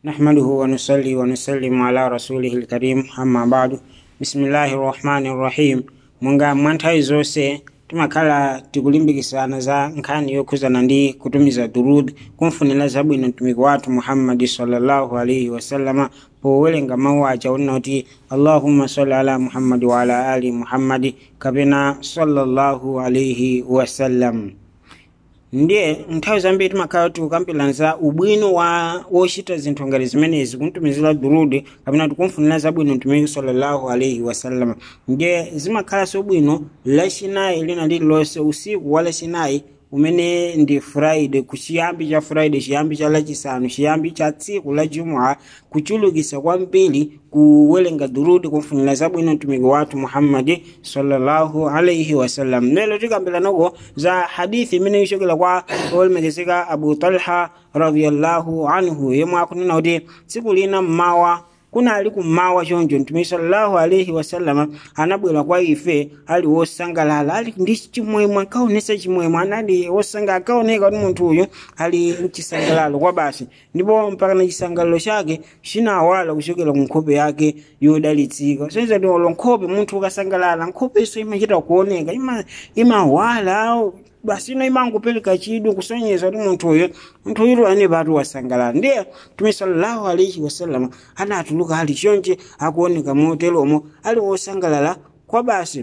نحمده ونصلي ونسلم على رسوله الكريم أما بعد بسم الله الرحمن الرحيم munga mwanthawi zonse timakhala tikulimbikisana za nkhani yokhuzana ndi kutumiza durud kumfunira zabwino mtumiki wathu muhammadi sallallahu alaihi wasallama powerenga mawu aja unena kuti allahumma salli ala muhammadi wa ala ali muhammadi kapena sallallahu alaihi wasallam ndiye nthawi zambiri timakhala tikukambirana za ubwino wa wochita zinthu ngati zimenezi kumtumizira durudi kapena tikumfunira zabwino mtumiki sallallahu alaihi wasallama ndiye zimakhalanso bwino lachinayi lina lililonse usiku wa lachinayi umene ndi friday kuchiyambi cha friday chiyambi cha lachisanu chiyambi cha tsiku la jumua kuchulukisa kwambiri kuwerenga durudi kumfunira zabwino mtumiki wathu muhammadi sallallahu alaihi wasallam lero tikambiranako za hadithi imene ichokera kwa olemekezeka abu talha radiallahu anhu yemwe akunena kuti tsiku lina mmawa kunali kummawa choncho mtumiki sallallahu alaihi wasallama anabwera kwa ife ali wosangalala ali ndi chimwemwe akaonesa chimwemwe anali wosanga akaoneka kuti munthu uyu ali mchisangalalo kwa basi ndipo mpaka na chisangalalo chake chinawala kuchokera ku nkhope yake yodalitsika soiza kuti olo nkhope munthu ukasangalala nkhopeso imachita kuoneka ima- imawala basi ino imangopereka chidwi kusonyeza kuti munthu uyo munthu uyu ane patu wasangalala ndiye mtume sallallahu alaihi wasallam anatuluka ali chonche akuoneka moteromo ali wosangalala kwa basi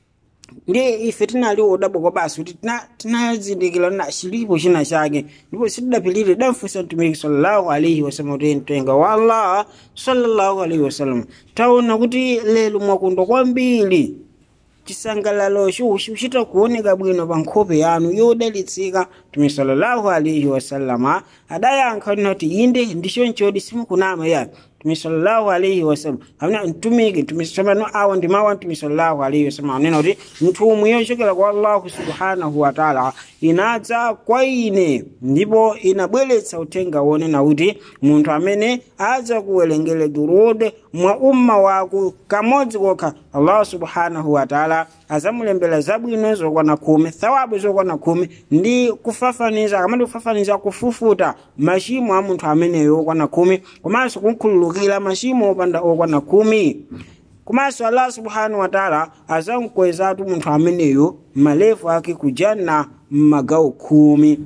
ndiye ife tinali wodabwa kwa basi kuti tina- tinazindikira na chilipo china chake ndipo sitidapilire damfunsa mtumiki sallallahu alaihi wasallam kuti mtenga wa allah sallallahu alaihi wasallam taona kuti lero mwakondwa kwambiri chisangalalo chikuchita kuoneka bwino pa nkhope yanu yodalitsika mtume sallallahu alaihi wasallama adayankha nati inde ndichonchodi simukunama ya mtume sallallahu alaihi wasallam amene mtumiki mtume samano awa ndi mawu a mtume sallallahu alaihi wasallam anena kuti nthumwi yochokera kwa allahu subhanahu wa taala inadza kwa ine ndipo inabweretsa uthenga wonena kuti munthu amene adza kuwerengere durud mwa umma wako kamodzi kokha allah subhanahu wa taala azamulembera zabwino zokwana khumi thawabu zokwana khumi ndi kufafaniza akamati kufafaniza kufufuta machimo a munthu ameneyo okwana khumi komanso kukhululukira machimo opanda okwana khumi komanso allah subhanahu wa taala azamkwezatu munthu ameneyo malefu ake kujanna m'magawo khumi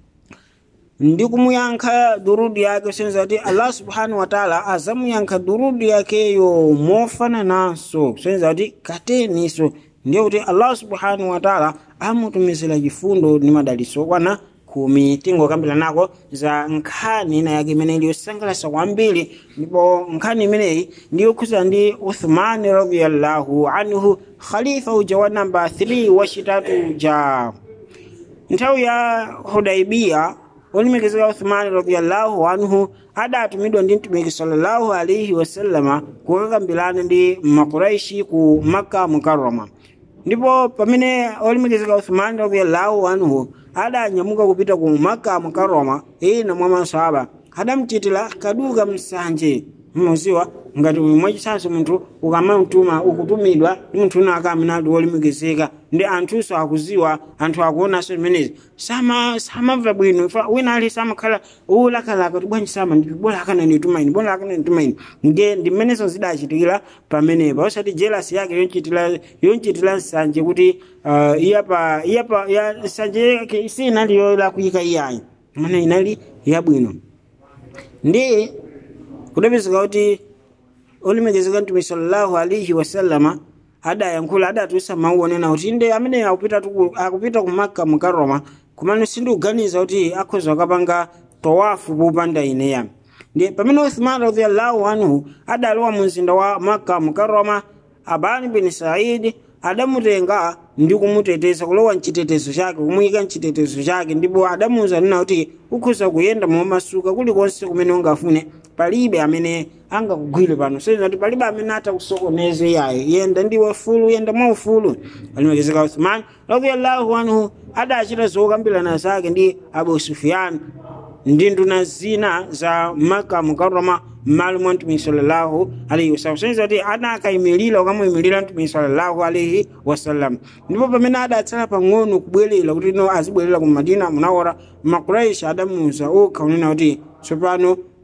ndi kumuyankha durudi yake senza kuti allah subhanahu wa taala azamuyankha durudi yakeyo mofanananso senza kuti kateniso ndiye kuti allah subhanahu wa taala amutumizira chifundo ndi madalitso okwana khumi tingokambira nako za nkhani ina yake imene iliyosangalatsa kwambiri ndipo nkhani imeneyi ndiyokhuza ndi uthmani radiallahu anhu khalifa uja wa namba 3 wachitatu ja nthawi ya hudaibiya olemekezeka uthmani radiallahu anhu adatumidwa ndi mtumiki sallallahu alaihi wasallama kukakambirana ndi makuraishi ku makka mukarrama ndipo pamene olemekezeka uthmani radiallahu anhu adanyamuka kupita ku makka mukarrama ena mwa masahaba adamchitira kaduka msanje mmuziwa ngati mwachisanso munthu ukamamtuma ukutumidwa ndi munthu una akamene ali wolemekezeka ndi anthunso akuziwa anthu akuonanso zimenezi sama samamva bwino fa wina ali samakhala ulakalaka kuti bwanji sama ndi bola akana ndituma ine bola akana ndituma ine ndiye ndi mmenezo zidachitikira pamenepa osati jealous yake yonchitira yonchitira nsanje kuti uh, iyapa iyapa ya nsanje yake sinali yolakuyika iyayi mana inali yabwino ndi kudapezeka kuti olemekezeka mtume sallallahu alaihi wasallama adayankhula adatusa mawu onena kuti inde amene akupita tuku- akupita ku makka mukaroma kumano sindikuganiza kuti akhoza akapanga tawafu popanda ineya ndiye pamene uthman radiallahu anhu adalowa mu mzinda wa makka mukaroma abani bin saidi adamutenga ndi kumuteteza kulowa mchitetezo chake kumuyika mchitetezo chake ndipo adamuwuza nena kuti ukhoza kuyenda momasuka kulikonse kumene ungafune palibe amene angakugwire pano soiza kuti palibe amene atakusokoneze yayo yenda ndiwe fulu yenda mwaufulu alimekezeka uthman radiallahu anhu adachita zokambirana zake ndi abu sufyan ndi nduna zina za maka mukarrama m'malo mwa mtumiki sallallahu alaihi wasallam soiza kuti anakayimirira ukamuyimirira mtumiki sallallahu alaihi wasallam ndipo pamene adatsala pang'ono kubwerera kuti no azibwerera ku madina munawara makuraishi adamuwuza okha unena kuti tsopano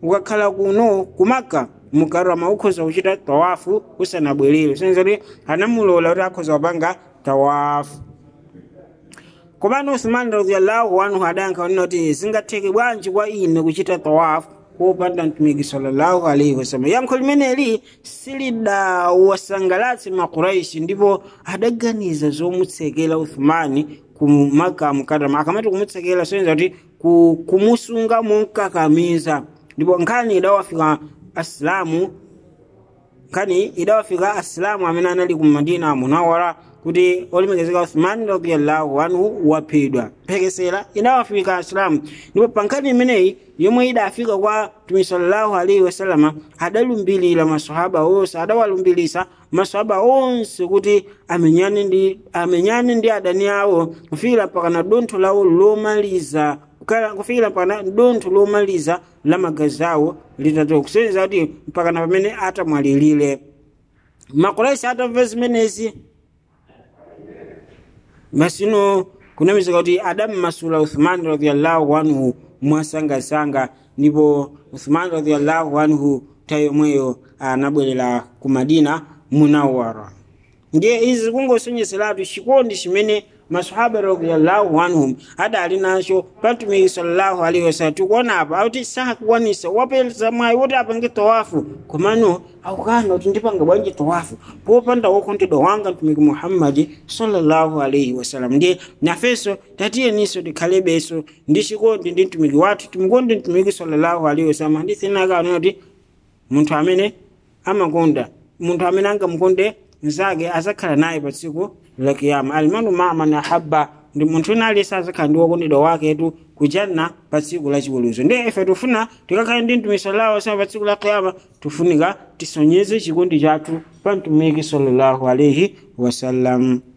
ukakhala kuno kumaka mukarama ukhoza kuchita tawafu usanabwerere senza kuti anamulola kuti akhoza kupanga tawafu komano uthmani radiallahu anhu adayankha kunena kuti zingatheke bwanji kwa ine kuchita tawafu popanda mtumiki sallallahu alaihi wasallam yankho limeneli silidawasangalatse makuraishi ndipo adaganiza zomutsekera uthmani ku maka mukarama akamati kumutsekera soyenza kuti kumusunga monkakamiza ndipo nkhani idawafika asilamu nkhani idawafika asilamu amene anali ku madina munawara kuti olemekezeka uthmani radiallahu anhu waphedwa mphekesera idawafika asilamu ndipo pa nkhani imeneyi yomwe idafika kwa mtume sallallahu alaihi wasalama adalumbilira masahaba onse adawalumbilisa masahaba onse kuti amenyane ndi amenyane ndi adani awo kufikira pakana dontho lawo lomaliza kufikira pakana dontho lomaliza la magazi awo litatoka kusonyeza kuti mpakana pamene atamwalirire makuraisi atamva zimenezi masino kunamizika kuti adammasula uthmani radiallahu anhu mwasangasanga ndipo uthmani radiallahu anhu nthawi yomweyo anabwerera ku madina munawara ndiye izi kungosonyeseratu chikondi chimene masahaba radiallahu anhum adali nacho pa mtumiki sallallahu alaihi wasallam tikuona apa akuti sakukwanisa wapeza mwayi woti apange tawafu komano akukana kuti ndipanga bwanji tawafu popanda wokondedwa wanga mtumiki muhammadi sallallahu alaihi wasallam ndiye nafenso tatiyeniso tikhalebenso ndi chikondi ndi mtumiki wathu timukonde mtumiki sallallahu alaihi wasallam hadithi inaka anena kuti munthu amene amakonda munthu amene angamukonde nzake azakhala naye pa tsiku la kiyama almanu maa man ahabba ndi munthu ina aliyense azakhala ndi wokondedwa waketu kujanna pa tsiku la chiweruzo ndiye ife tifuna tikakhale ndi mtumiki sallallahu alaihi wasallam pa tsiku la kiyama tifunika tisonyeze chikondi chathu pa mtumiki sallallahu alaihi wasallam